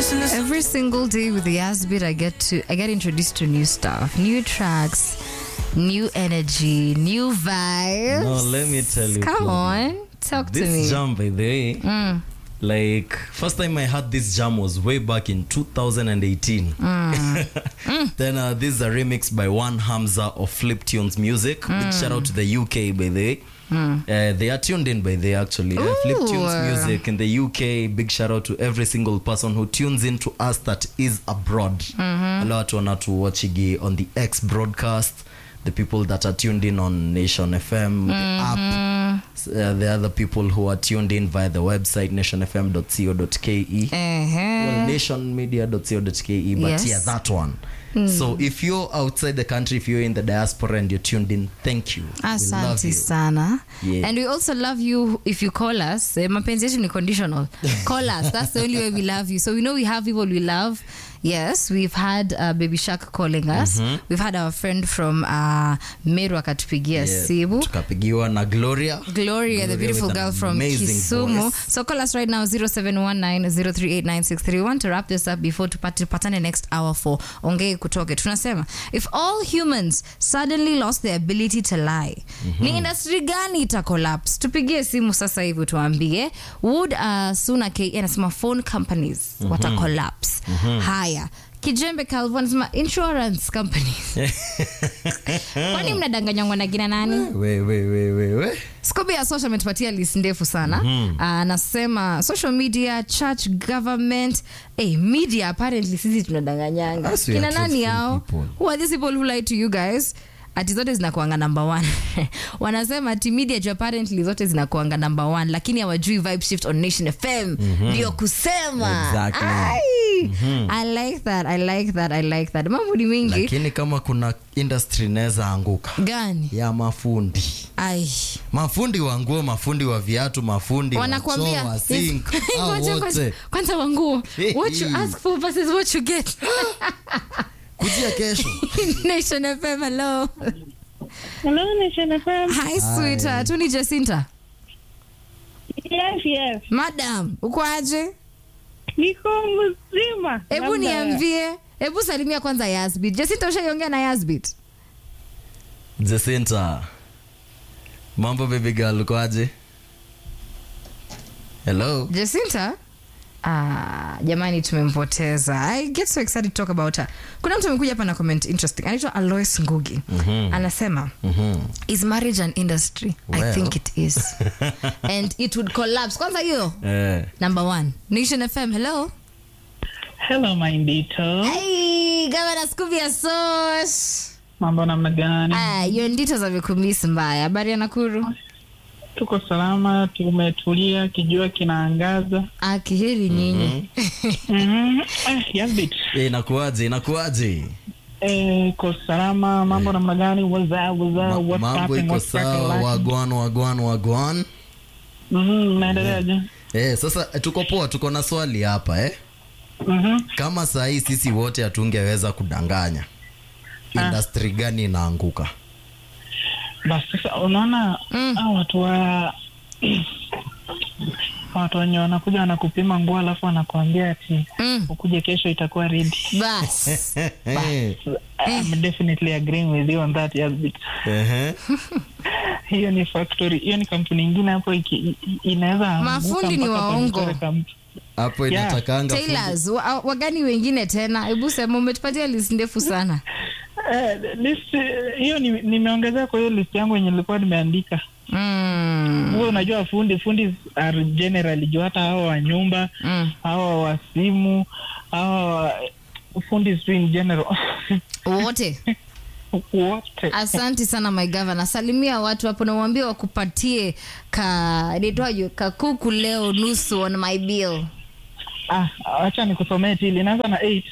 Every single day with the Asbit, I get to I get introduced to new stuff, new tracks, new energy, new vibes. No, let me tell you. Come Claudia. on, talk to This me. jam, by the way, like first time I had this jam was way back in 2018. then uh, this is a remix by One Hamza of Flip Tunes Music. Big shout out to the UK, by the way. Uh, they are tuned in by the actually uh, Flip Tunes Ooh. Music in the UK. Big shout out to every single person who tunes in to us that is abroad. Wale watu wanatuwatchigi on the X broadcast. The people that are tuned in on Nation FM, the app, S- uh, the other people who are tuned in via the website nationfm.co.ke Uh-huh. well, nationmedia.co.ke but Yes. yeah that one so if you're outside the country if you're in the diaspora and you're tuned in thank you we love Asante you sana. Yeah. And we also love you if you call us. Eh, mapenzi yetu ni conditional. Call us. That's the only way we love you. So we know we have people we love. Yes, we've had uh, Baby Shark calling us. We've had our friend from uh, Meru akatupigia Yeah, simu. tukapigiwa na gloria Gloria, the Gloria beautiful with an girl from amazing Kisumu. voice. So call us right now 0719038963. We want to wrap this up before tupate tupatane next hour for ongee kutoke. Tunasema if all humans suddenly lost their ability to lie, ni industry gani ita collapse? Tupigie simu sasa hivi tuambie. Would uh, Suna K anasema phone companies wata collapse. Haya. Kijembe Calvo anasema insurance companies. Kwani mnadanganywa na kina nani? we, we, we, we, we. Scooby ya social ametupatia list ndefu sana anasema social media church government hey, media apparently sisi tunadanganyanga As we are kina nani truthful yao people. who are these people who lie to you guys ati zote zinakuanga number one wanasema ati media juu apparently zote zinakuanga number one lakini hawajui vibe shift on nation fm ndio kusema Exactly. Ai, i like that i like that i like that mambo ni mingi lakini kama kuna industry inaweza anguka gani ya mafundi ai mafundi wa nguo mafundi wa viatu mafundi wa choo, wanakwambia wa sink if- hao Ngoja, ngoja. wote kwanza wanguo what you ask for versus what you get kujia kesho nation fm hello Hello, Nation FM. hi sweetheart ni jacinta Yes, yes. madam uko aje Niko mzima. hebu Labda- niambie hebu salimia kwanza yasbit jacinta ushaiongea na yasbit Jacinta, mambo baby girl, ukoaje? Hello. jacinta Ah, jamani tumempoteza i get so excited to talk about her kuna mtu amekuja hapa na comment interesting anaitwa alois ngugi anasema is marriage an industry i Well. think it is and it would collapse kwanza hiyo Eh, number one nation fm hello Hello, my Ndito. hey, gavana scubia sos Mambo namna gani? ah, hiyo ndito zamekumisi mbaya habari ya nakuru Tuko salama, tumetulia, kijua kinaangaza. akiheri nyinyi Mhm. Eh, yes, bit. eh, inakuaje? Inakuaje? Eh, ko salama, mambo namna gani? What's up, what's Ma- up, what's mambo happening, iko what's sawa, cracking? wagwan wagwan wagwan. Mhm, naendeleaje? Eh, sasa eh, tuko poa, tuko na swali hapa eh. Mhm. Kama saa hii sisi wote hatungeweza kudanganya, industry gani inaanguka? Basi sasa unaona hao watu wa watu wenye wanakuja wanakupima nguo alafu wanakuambia ati Mm. ukuje kesho itakuwa ready. bas Eh, I'm definitely agreeing with you on that yes, but ehe. hiyo ni factory hiyo ni kampuni ingine hapo iki- i- inaweza anguka Mafundi ni mpaka waongo. panitoe kamp- Hapo Yeah. inatakanga fundi- tailors wa, wagani wengine tena hebu sema umetupatia list ndefu sana Eh, list eh, hiyo ni- nimeongezea kwa hiyo list yangu yenye nilikuwa nimeandika mm. huo unajua fundi fundi are generally juu hata hawa wa nyumba Mm. hawa wa simu hawa wa fundi tu in general wote wote asanti sana my governor salimia watu hapo na uambie wakupatie ka nitwaje kakuku leo nusu on my bill ah, acha nikusomee tili inaanza na eight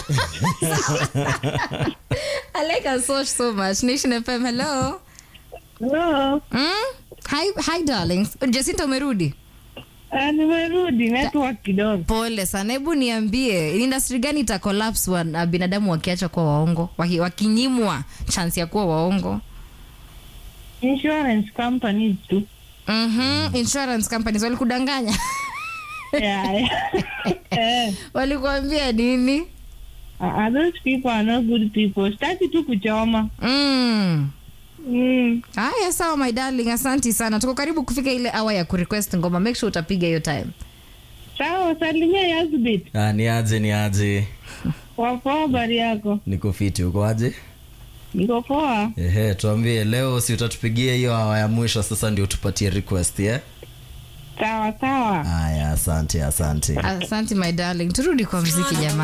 i like her so so much nation fm hello no. mm? hi, hi darlings jacinta umerudi ah, nimerudi network kidogo pole sana hebu niambie ni industry gani ita collapse wa, na binadamu wakiacha kuwa waongo waki, wakinyimwa chance ya kuwa waongo insurance companies tu mm-hmm. insurance companies walikudanganya yeah, yeah. eh, walikuambia nini Uh, those people are not good people. Sitaki tu kuchoma. mm. Mm. haya sawa my darling asanti sana tuko karibu kufika ile awa ya kurequest ngoma make sure utapiga hiyo time Sawa, salimia Yazbit. Ah, ni aje ni aje Wapoa habari yako? niko fiti uko aje Niko poa. ehe tuambie leo si utatupigia hiyo awa ya mwisho sasa ndio tupatie request yeah? Sawa sawa. haya asante asante asante my darling turudi kwa mziki jamaa